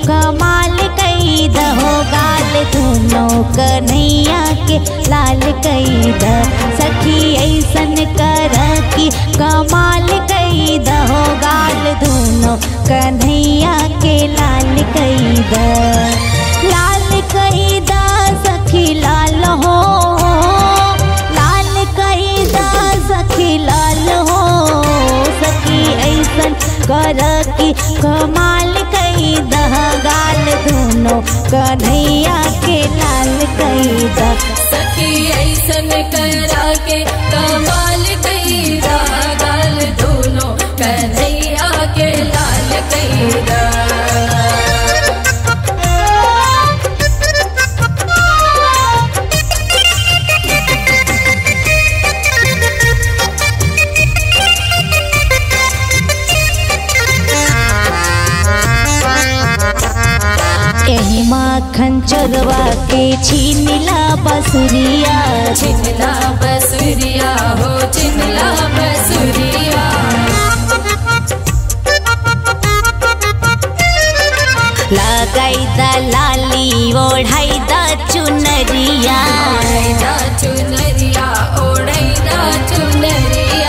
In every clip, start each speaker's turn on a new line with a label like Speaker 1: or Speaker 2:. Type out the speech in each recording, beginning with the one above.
Speaker 1: कमाल कई दहो गाल दोनों कन्हैया के लाल कई द सखी ऐसन कर की कमाल कई दहो गाल दोनों कन्हैया के लाल कई द लाल कई द सखी लाल हो लाल कई द सखी लाल हो सखी ऐसन कर की कमाल कई दह गाल दोनों कन्हैया के लाल कई द
Speaker 2: सखी ऐसन करा के कमाल कैदा गाल दोनों कन्हैया के लाल कैदा
Speaker 1: एही माखन चोरवा के छीनिला बसुरिया
Speaker 2: चिनला बसुरिया हो चिनला बसुरिया
Speaker 1: लगाई द लाली ओढ़ाई द चुनरिया
Speaker 2: ओढ़ैदा चुनरिया ओढ़ैदा चुनरिया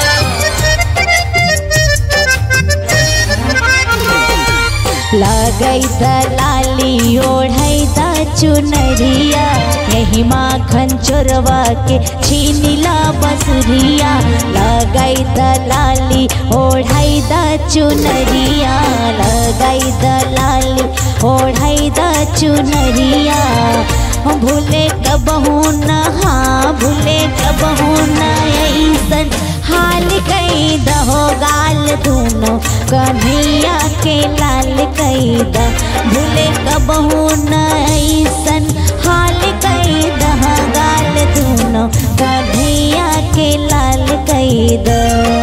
Speaker 1: लगाई द लाली ओढ़ाई द चुनरिया यही माखन चोरवा के छीनिला बसुरिया लगाई द लाली ओढ़ाई द चुनरिया लगाई द लाली ओढ़ाई द चुनरिया भूले कबहू न हाँ भूले कबहू न ऐसन हाल कई दहो गाल दोनों कन्हैया के लाल कई द भूले कबहू न ऐसन हाल कई दह गाल दोनों कन्हैया के लाल कई द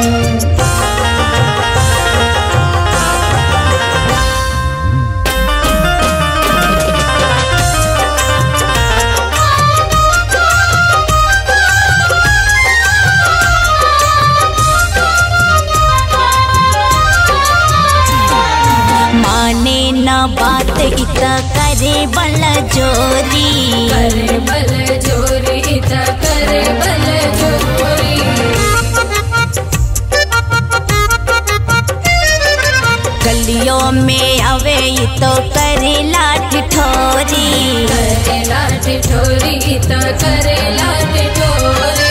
Speaker 1: माने न बात इत करे बल जोरी
Speaker 2: करे बल जोरी त करे बल जोरी
Speaker 1: गलियों में आवे तो करे लाठ ठोरी
Speaker 2: करेला टिठोरी त करेला टिठोरी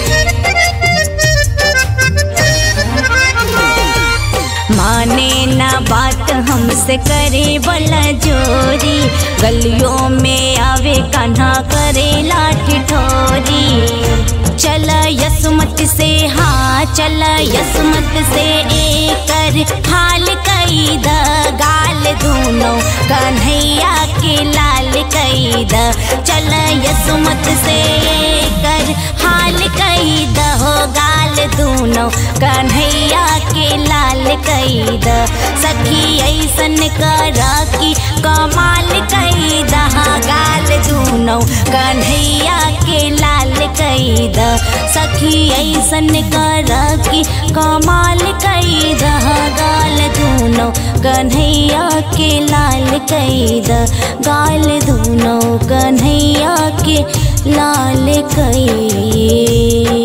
Speaker 1: माने न बात हमसे करे बल जोरी गलियों में आवे कान्हा करे लाठ ठोरी चल यसमत से हाँ चल यसमत से एकर हाल कई द गाल दोनों कन्हैया के लाल कई द चल यसमत से एकर हाल कई द हो गाल दोनों कन्हैया के लाल कई द सखी ऐसन करा की कमाल कई दहा गाल दोनों कन्हैया के लाल कई द सखी ऐसन करा की कमाल कई दहा गाल दोनों कन्हैया के लाल कई द गाल दोनों कन्हैया के लाल कई